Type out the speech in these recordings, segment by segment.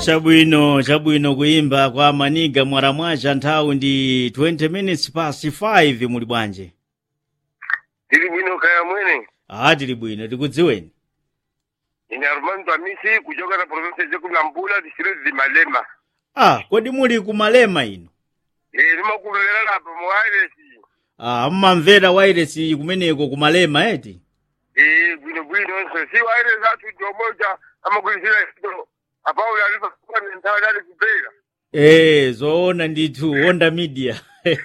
chabwino chabwino kuyimba kwa maniga mwaramwacha nthawi ndi 20 minutes past 5 muli bwanji tili bwino kaya mwene ah tili bwino tikudziweni ine armando amisi kuchoka na province zeku nampula district di malema ah kodi muli kumalema ino e limakulolera lapa mu wireless ah mmamvera wairesi kumeneko kumalema eti e bwino bwino nso si wireless athu jomoja amakulizira ito apaula alipa kwa nthawi dali kupera eh zoona ndithu onda media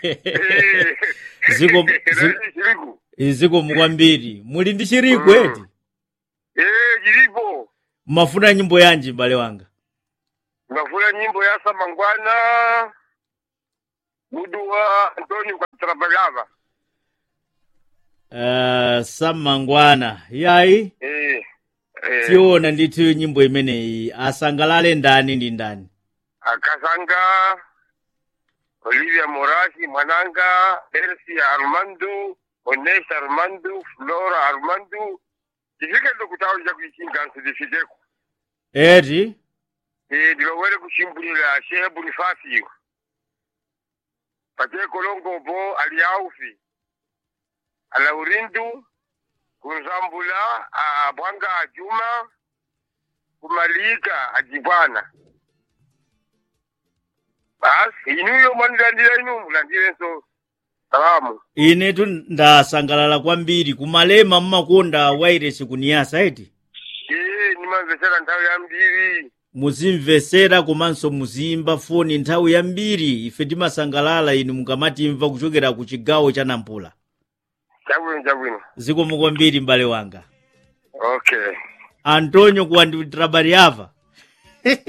Ziko- zi- chiliku ziko mukwambiri muli ndi chiriku eti e chilipo mmafuna nyimbo yanji m'bale wanga ngafuna nyimbo ya samangwana mudu wa antonio katrabalava uh, samangwana yayi eh eh tiona ndithu nyimbo imeneyi asangalale ndani ndi ndani akasanga olivia morasi mwananga elsi armando ones armando flora armando tifike ndo kutawo ja kuichinganso difikeko eti e ndilowere kuchimbulira shehe bonifasi pate kolongobo ali aufi alaurindu kunzambula abwanga ajuma kumalika ajibwana basi inuyo mwanilandira inu mulandirenso salamu inetu ndasangalala kwambiri kumalema mmakonda wairesi kuniyasa eti ee nimamvesera nthawi yambiri muzimvesera komanso muzimba foni nthawi yambiri ife timasangalala inu mukamatimva kuchokera ku chigawo cha nampula chabwino chabwino zikomo kwambiri m'bale wanga okay antonio kuwanditrabariava